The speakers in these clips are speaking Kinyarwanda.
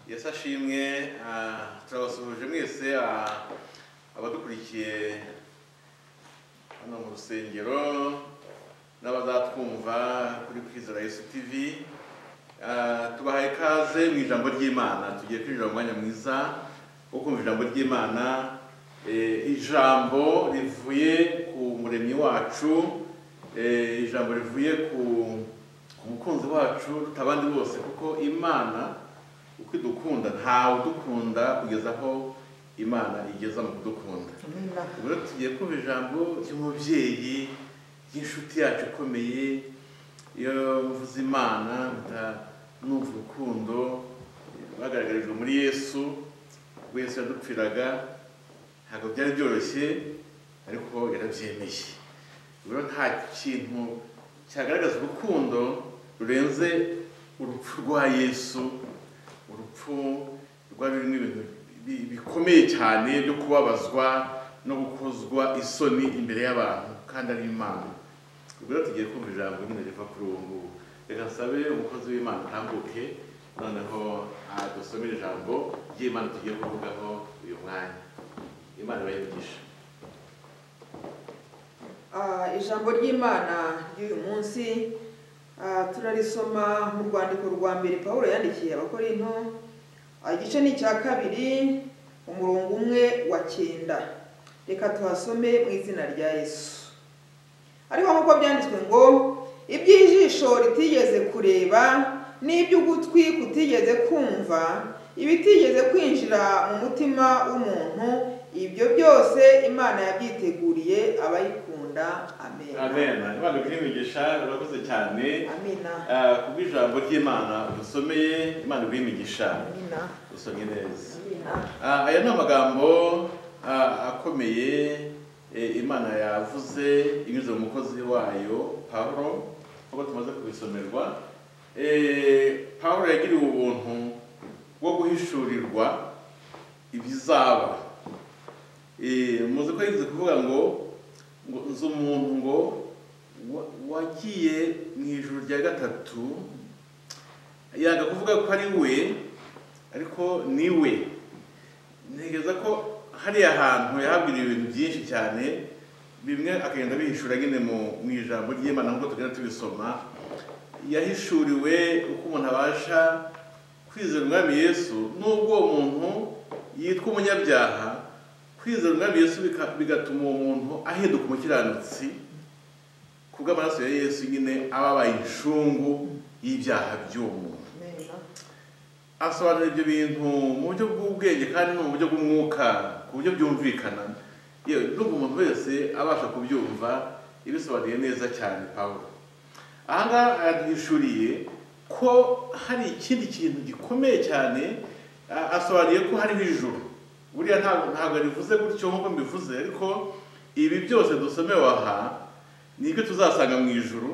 yesu ashimwe ah, turabasuhuje mwese ah, abadukurikiye hano mu rusengero n'abazatwumva kuri kwizera yesu tv Ah, tubahaye ikaze mu ijambo ry'imana tugiye kwinjira mu mwanya mwiza wo kumva ijambo ry'imana Eh, ijambo rivuye ku muremyi wacu eh, ijambo rivuye ku ku mukunzi wacu tutabandi bose kuko imana uko idukunda ntawe udukunda kugeza aho imana igeza mu kudukunda Amina. ubu rero tugiye kumva ijambo ry'umubyeyi ry'inshuti yacu ikomeye iyo mvuze imana mpita numva urukundo bagaragarijwe muri yesu ubwo yesu yadupfiraga ntabwo byari byoroshye ariko yarabyemeye ubu rero nta kintu cyagaragaza urukundo rurenze urupfu rwa yesu urupfu rwari rurimo ibintu bi- bikomeye cyane byo kubabazwa no gukozwa isoni imbere y'abantu kandi ari imana ubwo rero tugiye kumva ijambo nyine riva kuri ubu ngubu reka nsabe umukozi w'imana atambuke noneho adusomere ijambo ry'imana tugiye kuvugaho uyu mwanya imana ibayigisha Ah, ijambo ry'imana ry'uyu munsi ah, turarisoma mu rwandiko rwa mbere pawulo yandikiye abakorinto Ah, igice ni icya kabiri umurongo umwe wa cyenda reka tuhasome mu izina rya yesu ariko nk'uko byanditswe ngo iby'ijisho ritigeze kureba n'iby'ugutwi kutigeze kumva ibitigeze kwinjira mu mutima w'umuntu ibyo byose imana yabyiteguriye abayikunda amen amen imana ikimigisha urakoze cyane amina Ah, kubwo ijambo ry'imana dusomeye imana ibimigisha amina dusomye neza amina Ah, aya ni amagambo ah, akomeye eh, imana yavuze inyuze mu mukozi wayo pawulo nk'uko tumaze kubisomerwa Eh, pawulo yagiriwe ubuntu bwo guhishurirwa ibizaba Eh, muzi ko yigeze kuvuga ngo ngo nzi umuntu ngo wa- wagiye mu ijoro rya gatatu yanga kuvuga ko ari we ariko ni we ntekereza ko hariya hantu yahabwiriye ibintu byinshi cyane bimwe akagenda bihishura nyine mu mu ijambo ry'imana nk'uko tugenda tubisoma yahishuriwe uko umuntu abasha kwizera umwami yesu n'ubwo uwo muntu yitwa umunyabyaha kwizera umwami yesu bika- bigatuma uwo muntu ahinduka umukiranutsi ku bw'amaraso ya yesu nyine ababaye inshungu y'ibyaha by'uwo muntu amina asobanura ibyo bintu mu buryo bw'ubwenge kandi no mu buryo bw'umwuka ku buryo byumvikana yewe ndumva umuntu wese abasha kubyumva ibisobanuye neza cyane pawulo ahangaha yaduhishuriye ko hari ikindi kintu gikomeye cyane a- asobanuye ko hariho ijuru buriya ntabwo ntabwo rivuze gutyo nk'uko mbivuze ariko ibi byose dusomewe aha ni ibyo tuzasanga mu ijuru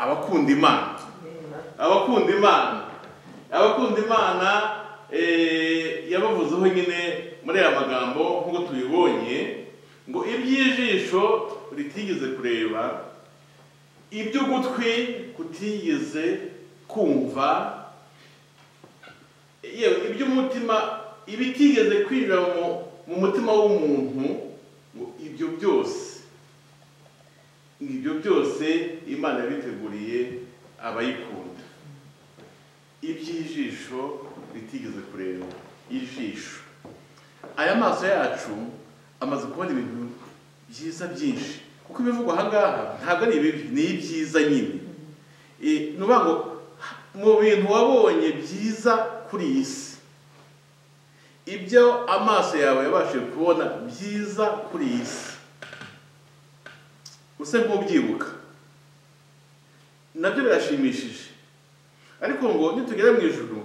abakunda imana amina abakunda imana abakunda imana eh, yabavuzeho nyine muri aya magambo nk'uko tubibonye ngo iby'ijisho ritigeze kureba iby'ugutwi kutigeze kumva yewe iby'umutima ibitigeze kwinjira mu- mu mutima w'umuntu ngo ibyo byose ibyo byose imana yabiteguriye abayikunda iby'ijisho bitigeze kureba ijisho aya maso yacu amaze kubona ibintu byiza byinshi kuko ibivugwa aha ngaha ntabwo ari ibibi ni ibyiza nyine Eh, ni ukuvuga ngo mu bintu wabonye byiza kuri iyi si ibyo amaso yawe yabashije kubona byiza kuri iyi si usa nk'ubyibuka nabyo birashimishije ariko ngo nitugera mu ijuru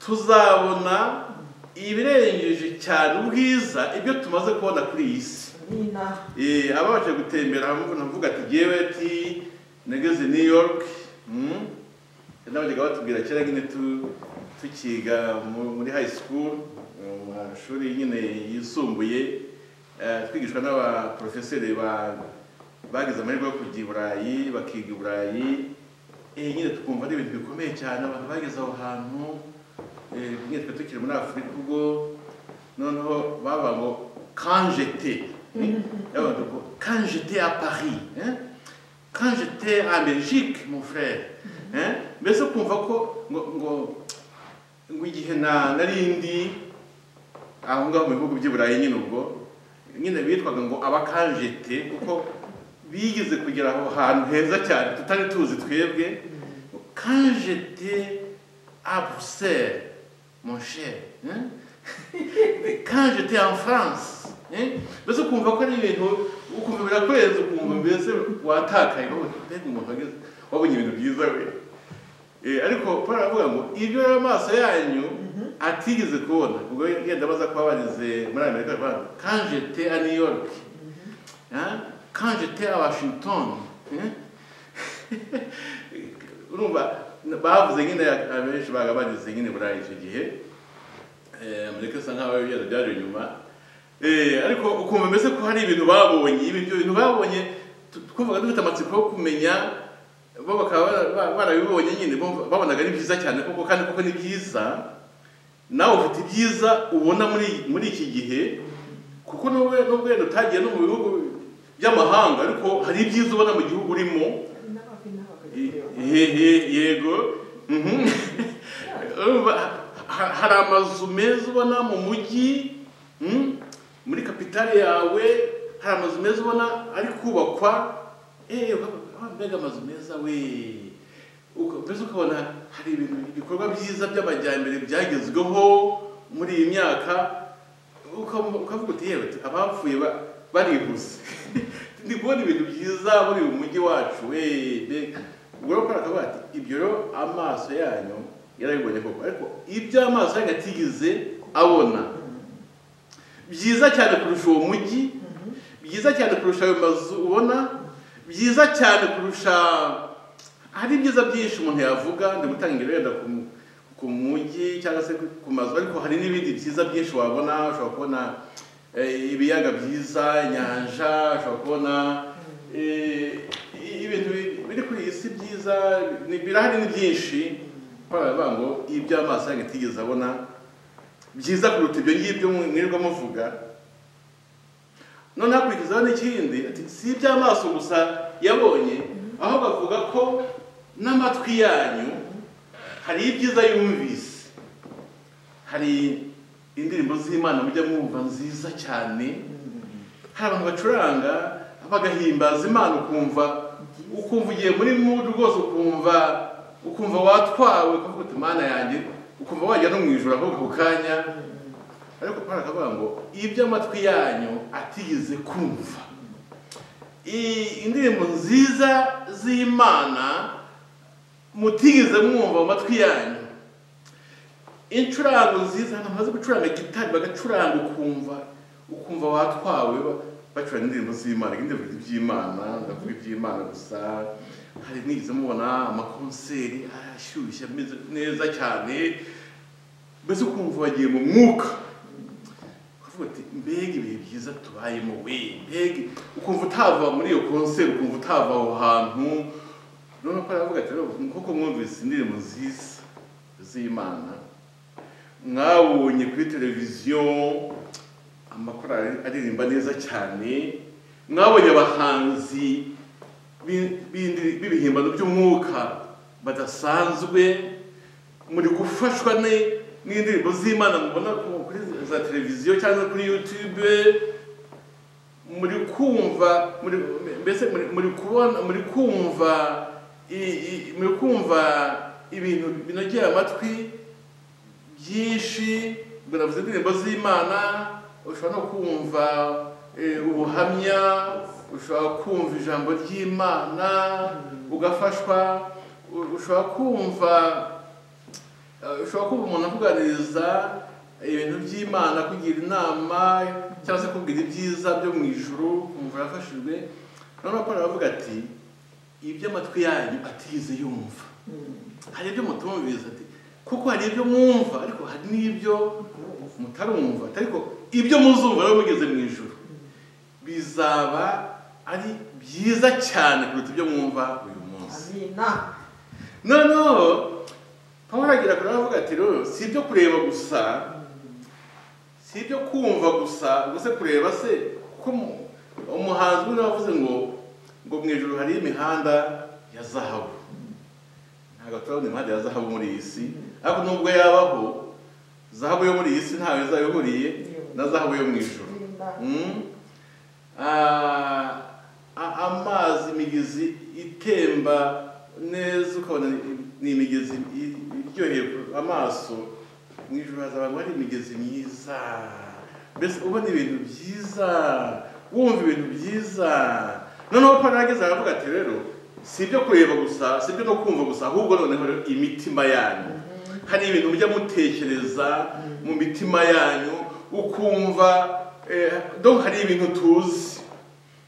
tuzabona ibirengeje cyane ubwiza ibyo tumaze kubona kuri iyi si amina Eh, ababasha gutembera hamwe navuga ati jyewe ati nageze New York mm, nabajyaga batubwira kera nyine tu- tukiga mu- muri high school mu mashuri nyine yisumbuye eh, twigishwa n'abaprofeseri ba- bagize amahirwe yo kujya i burayi bakiga i burayi Eh, nyine tukumva ari ibintu bikomeye cyane abantu bageze aho hantu eh, ibihe bimwe twe tukiri muri afurika ubwo noneho baba ngo kanjete kanjete a paris hein? quand j'étais en Belgique, mon frère, hein, mbese ukumva ko ngo ngo ngo igihe na narindi aho ngaho mu bihugu by'i Burayi nyine ubwo nyine bitwaga ngo abakanjete kuko bigeze kugera aho hantu heza cyane tutari tuzi twebwe kanjete a Bruxelles mon cher hein? quand j'étais en France hein? mbese ukumva ko ari ibintu ukumva birakurenze ukumva mbese watakaye ngo mbega umuntu wageze wabonye ibintu byiza we Eh, ariko Paul aravuga ngo ibyo rero amaso yanyu atigeze kubona ubwo yenda baza kuba bageze muri amerika baravuga ngo, quand j'étais à new york hein? quand j'étais à washington hein? urumva bavuze nyine abenshi baga bageze nyine burayi icyo gihe Eh, mureke sa nkaho ibyo byaje nyuma Eh, ariko ukumva mbese ko hari ibintu babonye ibintu ibintu babonye tu- twumvaga dufite amatsiko yo kumenya bo bakaba bara- ba- barabibonye nyine bumva- babonaga ari byiza cyane koko kandi koko ni byiza nawe ufite ibyiza ubona muri muri iki gihe kuko n'ubwo n'ubwo wenda utagiye no mu bihugu by'amahanga ariko hari ibyiza ubona mu gihugu urimo n'ababi n'abagabo Hehe, yego Mhm. Urumva, ha- hari amazu meza ubona mu mujyi mm, muri kapitale yawe hari amazu meza ubona ari kubakwa Eh, wa- wa- mbega amazu meza we Uka- mbese ukabona hari ibintu ibikorwa byiza by'amajyambere byagezweho muri iyi myaka Ukam- ukavuga uti yewe tu- abapfuye ba- barihuse ndi kubona ibintu byiza muri uyu mujyi wacu we mbega ubwo rero Pawulo akavuga ati ibyo rero amaso yanyu yarabibonye koko ariko ibyo amaso yanyu atigeze abona byiza cyane kurusha uwo mujyi byiza cyane kurusha ayo mazu ubona byiza cyane kurusha hari ibyiza byinshi umuntu yavuga ndi gutangira wenda ku mu- ku mujyi cyangwa se ku- ku mazu ariko hari n'ibindi byiza byinshi wabona ushobora kubona eh, ibiyaga byiza inyanja ushobora kubona eh, ibintu bi- biri kuri iyi si byiza ni- birahari ni byinshi Paul aravuga ngo ibyo amaso yanyu atigeze abona byiza kuruta ibyo ngibyo mwirirwa muvuga none hakurikizaho n'ikindi ati si iby'amaso gusa yabonye aho bavuga ko n'amatwi yanyu hari ibyiza yumvise hari indirimbo z'imana mujya mwumva nziza cyane hari abantu bacuranga bagahimbaza imana ukumva ukumva ugiye muri mudu rwose ukumva ukumva watwawe ukavuga uti mana yanjye ukumva wajya no mu ijoro aho ako kanya ariko Paul akavuga ngo ibyo amatwi yanyu atigeze kumva I- indirimbo nziza z'imana mutigeze mwumva mu matwi yanyu incurango nziza ahantu hamaze gucuranga gitari bagacuranga ukumva ukumva watwawe ba- bacuranga indirimbo z'imana kandi bavuga iby'imana ndavuga iby'imana gusa hari nigeze mubona amakonseri ashyushye ameze neza cyane mbese ukumva wagiye mu mwuka ukavuga uti mbega ibihe byiza tubayemo we mbega ukumva utava muri iyo konseri ukumva utava aho hantu noneho ko aravuga ati rero nk'uko mwumvise indirimbo nziza z'imana mwabonye kuri televiziyo amakorali aririmba neza cyane mwabonye abahanzi b'i- b'indi- b'ibihimbano by'umwuka badasanzwe muri gufashwa ni- n'indirimbo z'imana mubona ku- kuri za televiziyo cyangwa kuri yutube muri kumva muri mbese muri- muri kubona muri kumva i- i- muri kumva ibintu binogeye amatwi byinshi ubwo navuze indirimbo z'imana ushobora no kumva eh, ubuhamya ushobora kumva ijambo ry'imana ugafashwa u- ushobora kumva eh, ushobora kumva umuntu akuganiriza ibintu by'imana kugira inama cyangwa se kubwira ibyiza byo mu ijuru kumva yafashijwe noneho paul aravuga ati ibyo amatwi yanyu atigeze yumva hari ibyo mutumviriza ati kuko hari ibyo mwumva ariko hari n'ibyo mutarumva ariko ibyo muzumva rero mugeze mu ijuru bizaba ari byiza cyane kuruta ibyo mwumva uyu munsi amina noneho Paul aho haragira kure avuga ati rero si ibyo kureba gusa si ibyo kumva gusa ubwo se kureba se kuko mu- umuhanzi umwe wavuze ngo ngo mu ijoro hariyo imihanda ya zahabu ntabwo turabona imihanda ya zahabu muri iyi si ariko nubwo yabaho zahabu yo muri iyi si ntawe izayoboriye na zahabu yo mu ijoro Mm. Ah, a- amazi imigezi itemba neza ukabona ni- ni imigezi i- iryoheye amaso mu ijoro hazaba hari imigezi myiza mbese ubona ibintu byiza wumva ibintu byiza noneho parageze aravuga ati rero si ibyo kureba gusa si ibyo no kumva gusa ahubwo noneho rero imitima yanyu hari ibintu mujya mutekereza mu mitima yanyu ukumva eh, donc hari ibintu tuzi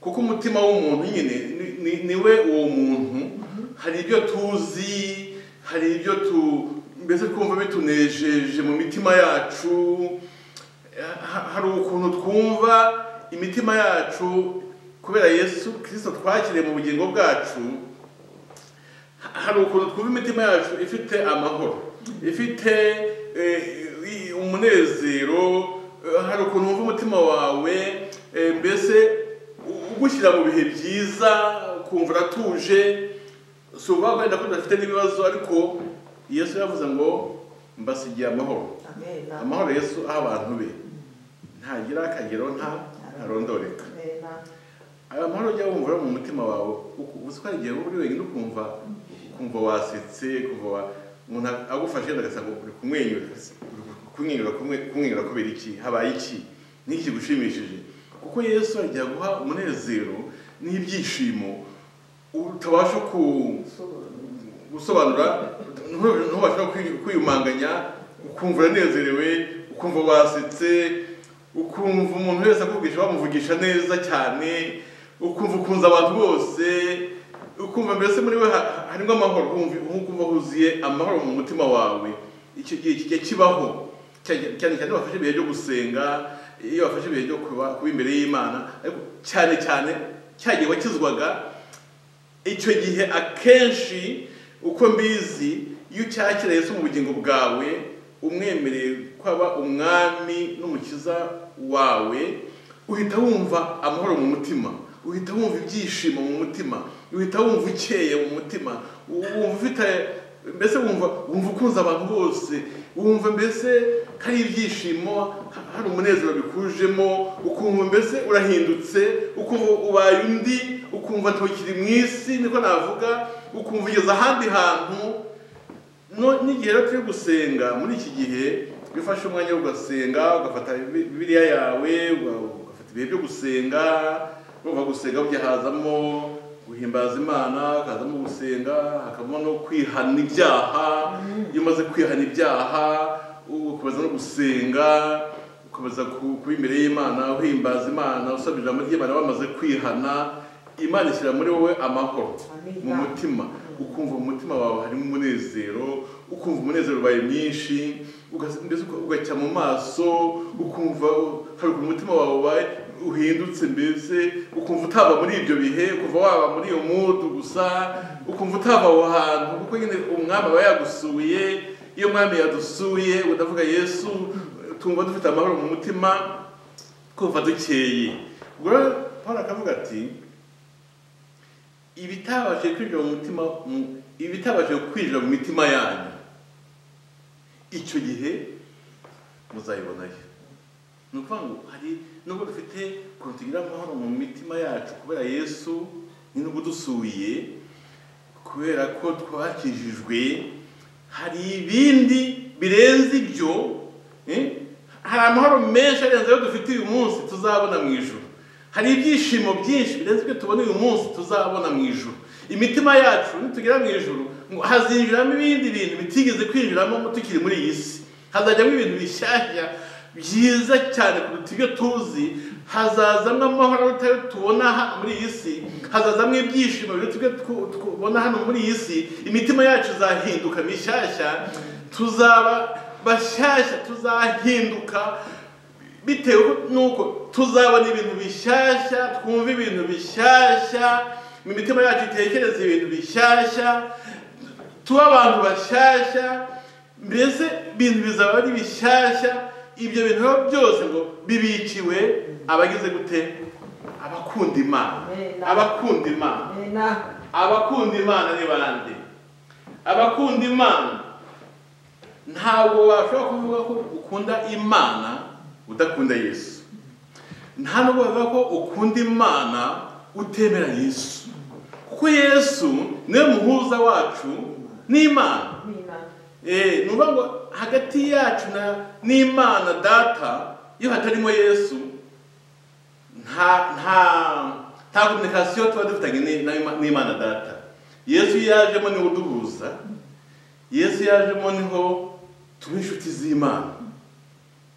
kuko umutima w'umuntu nyine ni- ni- niwe uwo muntu hari ibyo tuzi hari ibyo tu mbese twumva bitunejeje mu mitima yacu ha- hari ukuntu twumva imitima yacu kubera yesu kirisito twakiriye mu bugingo bwacu ha- hari ukuntu twumva imitima yacu ifite amahoro ifite eh, i- umunezero eh, hari ukuntu wumva umutima wawe eh, mbese u- ugushyira mu bihe byiza ukumva uratuje si ukuvuga ko wenda ko udafite n'ibibazo ariko yesu yavuze ngo mbasigiye amahoro Amen. amahoro yesu aha abantu be ntagira akagero nta ntarondoreka Amen. aya mahoro ujya wumva yo mu mutima wawe uku- uzi ko hari igihe uba uri wenyine ukumva ukumva wasetse ukumva wa- umuntu agufashe yenda agasanga uri kumwenyura uri kumwenyura kumwe- kumwenyura kubera iki habaye iki niki kigushimishije kuko yesu ajya guha umunezero n'ibyishimo utabasha ku gusobanura ntu- ntubasha kwi- kwiyumanganya ukumva uranezerewe ukumva wasetse ukumva umuntu wese akuvugisha bamuvugisha neza cyane ukumva ukunze abantu bose ukumva mbese muri we ha- ha- harimo amahoro wumva- ukumva huzuye amahoro mu mutima wawe icyo gihe kijya kibaho cyane cyane cyane iyo wafashe ibihe byo gusenga iyo wafashe ibihe byo kuba kuba imbere y'imana ariko cyane cyane cya gihe wakizwaga icyo gihe akenshi uko mbizi iyo ucyakira yesu mu bugingo bwawe umwemereye kwaba umwami n'umukiza wawe uhita wumva amahoro mu mutima uhita wumva ibyishimo mu mutima uhita wumva ukeye mu mutima wumva ufite mbese wumva wumva ukunze abantu bose wumva mbese ko ari ibyishimo ha- hari umunezero bikujemo ukumva mbese urahindutse ukumva ubaye undi ukumva ntukiri mu isi niko navuga ukumva ugeze ahandi hantu No- n'igihe rero turi gusenga muri iki gihe wifashe umwanya wo ugasenga ugafata Bib- bibiliya yawe uga- ugafata ibihe byo gusenga uva gusenga burya hazamo guhimbaza imana hakazamo gusenga hakavamo no kwihana ibyaha iyo umaze kwihana ibyaha u- ukomeza no gusenga ukomeza ku- kuba imbere y'imana uhimbaza imana usabira ijambo ry'imana wamaze kwihana imana ishyira muri wowe amahoro mu Amen. mutima ukumva mu mutima wawe harimo umunezero ukumva umunezero ubaye mwinshi ugas- mbese uka- ugacya mu maso ukumva u- hari ukuntu umutima wawe ubaye uhindutse mbese ukumva utava muri ibyo bihe kuva waba muri iyo mudu gusa ukumva utava aho hantu kuko nyine umwami aba yagusuye iyo umwami yadusuye udavuga yesu tumva dufite amahoro mu mutima kumva dukeye ubwo rero paul akavuga ati ibitabashije kwinjira mu mutima mu- ibitabashije kwinjira mu mitima yanyu icyo gihe muzayibonayo ni ukuvuga ngo hari nubwo dufite ukuntu tugira amahoro mu mitima yacu kubera yesu ni nubwo dusuye kubera ko twakijijwe hari ibindi birenze ibyo eh? hari amahoro menshi arenze ayo dufite uyu munsi tuzabona mu ijoro hari ibyishimo byinshi birenze ibyo tubona uyu munsi tuzabona mu ijoro imitima yacu nitugera mu ijoro ngo hazinjiramo ibindi bintu bitigeze kwinjiramo tukiri muri iyi si hazajyamo ibintu bishyashya byiza cyane kuruta ibyo tuzi hazazamo amahoro atari tubona hano muri iyi si hazazamo ibyishimo biruta ibyo twu- tubona hano muri iyi si imitima yacu izahinduka mishyashya tuzaba bashyashya tuzahinduka bitewe nuko tuzabona ibintu bishyashya twumva ibintu bishyashya mu mitima yacu itekereza ibintu bishyashya tuba abantu bashyashya mbese ibintu bizaba ari bishyashya ibyo bintu biba byose ngo bibikiwe abagize gute abakunda imana Amen. abakunda imana Amena. abakunda imana ni bande abakunda imana ntabwo washobora kuvuga ko ukunda imana udakunda yesu nta nubwo bavuga ko ukunda imana utemera yesu kuko yesu niwe muhuza wacu n'imana Amena. Eh, ni ukuvuga ngo hagati yacu na n'imana data iyo hatarimo yesu nta nta nta kominikasiyo tuba dufitanye ni- na- n'imana data yesu iyo yajemo niwe uduhuza yesu iyo yajemo niho tuba inshuti z'imana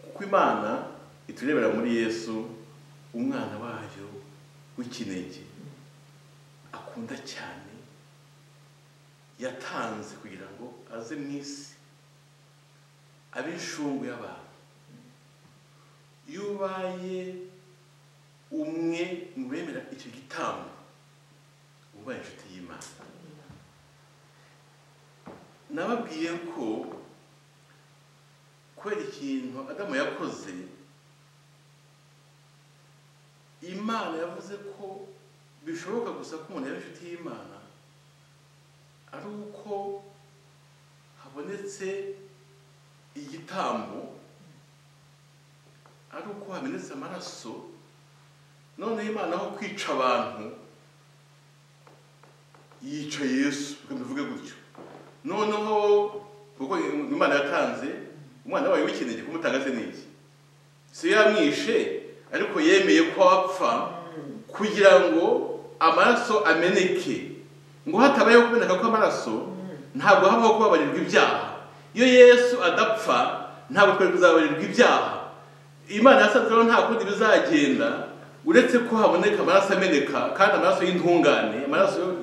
kuko imana iturebera muri yesu umwana wayo w'ikinege akunda cyane yatanze kugira ngo aze mu isi abe inshungu y'abantu iyo ubaye umwe mu bemera icyo gitambo uba ubaye inshuti y'imana nababwiye ko kubera ikintu adamu yakoze imana yavuze ko bishoboka gusa ko umuntu yaba inshuti y'imana ari uko habonetse igitambo ari uko hamenetse amaraso noneho imana aho kwica abantu yica yesu reka mbivuge gutyo noneho kuko imana yatanze umwana wayo w'ikinege kumutanga se ni iki si yo yamwishe ariko yemeye ko apfa kugira ngo amaraso ameneke ngo hatabayeho kumeneka kw'amaraso ntabwo habaho kubabarirwa ibyaha iyo yesu adapfa ntabwo twari kuzababarirwa ibyaha imana yasanzeho nta kundi bizagenda uretse ko haboneka amaraso ameneka kandi amaraso y'intungane amaraso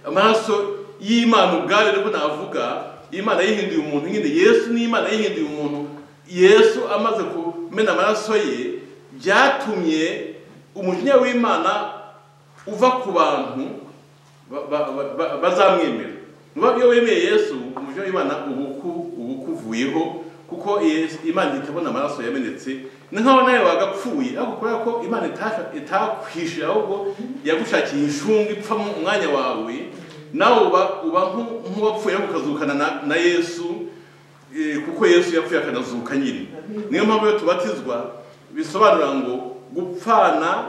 amaraso y'imana ubwayo nibwo navuga imana yihinduye umuntu nyine yesu ni imana yihinduye umuntu yesu amaze kumena amaraso ye byatumye umujinya w'imana uva ku bantu ba- ba- ba- ba- bazamwemera niba iyo wemeye yesu umujinya w'imana uba uku- uba ukuvuyeho kuko Yesu- imana itabona amaraso yamenetse ni nk'aho nawe wagapfuye ariko kubera ko imana itasha- itakwishe ahubwo yagushakiye inshunga ipfa mu mwanya wawe nawe uba uba nk'u- nk'uwapfuye ariko ukazukana na- na yesu eh, kuko yesu yapfuye akanazuka nyine niyo mpamvu iyo tubatizwa bisobanura ngo gupfana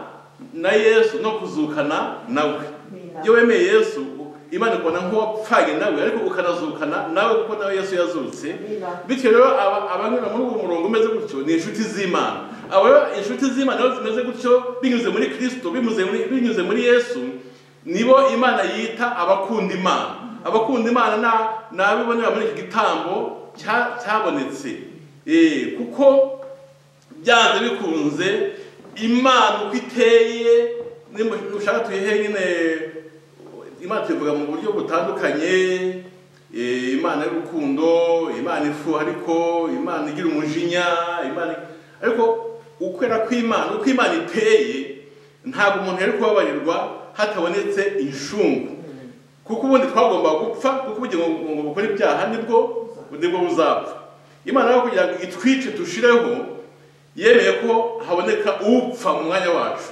na yesu no kuzukana nawe Amena. iyo wemeye yesu imana ikubona nk'uwapfanye nawe ariko ukanazukana nawe kuko nawe yesu yazutse Amena. bityo rero aba- abanyura muri uwo murongo umeze gutyo ni inshuti z'imana abo rero inshuti z'imana rero zimeze gutyo binyuze muri kirisito binyuze muri, binyuze muri yesu nibo imana yita abakunda imana abakunda imana na- ni abibonera muri iki gitambo cya- cyabonetse Eh, kuko byanze bikunze imana uko iteye nimba ushaka tuyihe nyine imana tuyivuga mu buryo butandukanye eh, imana y'urukundo imana ifu ariko imana igira umujinya imana ariko ukwera kw'imana uko imana iteye ntabwo umuntu yari kubabarirwa hatabonetse inshungu kuko ubundi twagomba gupfa kuko ubugira ngo ngo bukore ibyaha nibwo nibwo buzapfa imana yo kugira ngo itwice dushireho yemeye ko haboneka upfa mu mwanya wacu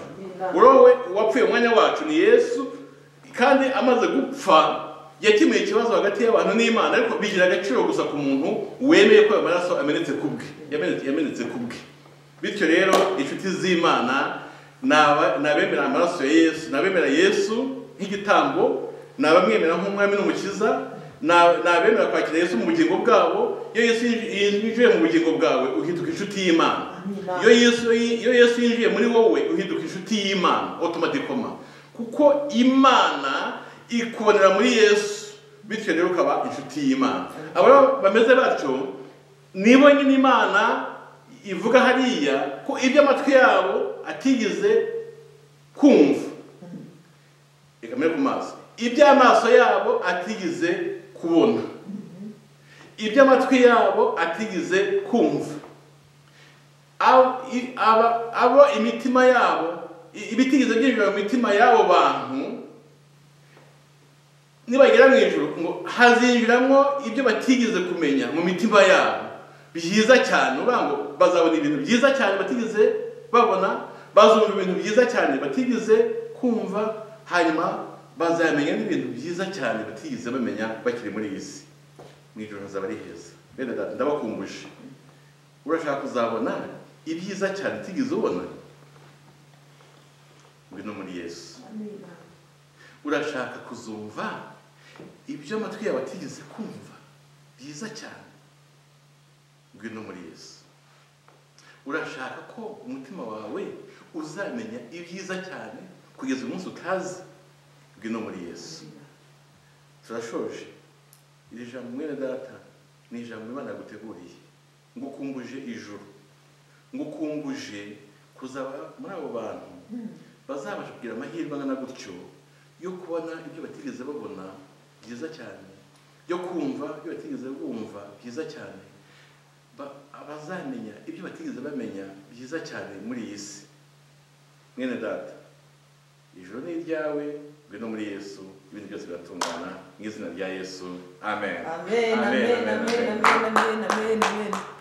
urowe uwapfuye mu mwanya wacu ni yesu kandi amaze gupfa yakemuye ikibazo hagati y'abantu n'imana ariko bigira agaciro gusa ku muntu wemeye ko ayo maraso amenetse ku bwe yamenetse yamenetse ku bwe bityo rero inshuti z'imana ni aba- ni abemera amaraso ya yesu ni abemera yesu nk'igitambo ni abamwemera nk'umwami n'umukiza ni ab- ni abemera kwakira yesu mu bugingo bwabo iyo yesu yinj- yinjiye mu bugingo bwawe uhinduka inshuti y'imana Amina. iyo yesu iyo yesu yinjiye muri wowe uhinduka inshuti y'imana otomatikoma kuko imana ikubonera muri yesu bityo rero ukaba inshuti y'imana abo rero bameze batyo nibo nyine imana ivuga hariya ko ibyo amatwi yabo atigeze kumva ikamere ku maso ibyo amaso yabo atigeze kubona ibyo amatwi yabo atigeze kumva abo i- aba- abo imitima yabo i- ibitigeze byinjira mu mitima y'abo bantu nibagera mu ijoro ngo hazinjiramo ibyo batigeze kumenya mu mitima yabo byiza cyane uvuga ngo bazabona ibintu byiza cyane batigeze babona bazumva ibintu byiza cyane batigeze kumva hanyuma bazamenya n'ibintu byiza cyane batigeze bamenya bakiri muri iyi si mu ijoro hazaba ari heza bene data ndabakumbuje urashaka kuzabona ibyiza cyane utigeze ubona ngwino muri yesu urashaka kuzumva ibyo amatwi yawe atigeze kumva byiza cyane ngwino muri yesu urashaka ko umutima wawe uzamenya ibyiza cyane kugeza umunsi utazi ngwino muri yesu turashoje iri jambo mwene data ni ijambo imana yaguteguriye ngukumbuje ijuru ngukumbuje kuzaba muri abo bantu bazabasha kugira amahirwe angana gutyo yo kubona ibyo batigeze babona byiza cyane yo kumva ibyo batigeze bumva byiza cyane Ba- abazamenya ibyo batigeze bamenya byiza cyane muri iyi si mwene data ijoro ni iryawe ngwino muri yesu ibintu byose biratungana mu izina rya yesu amen amen amen amen amen amen amen amen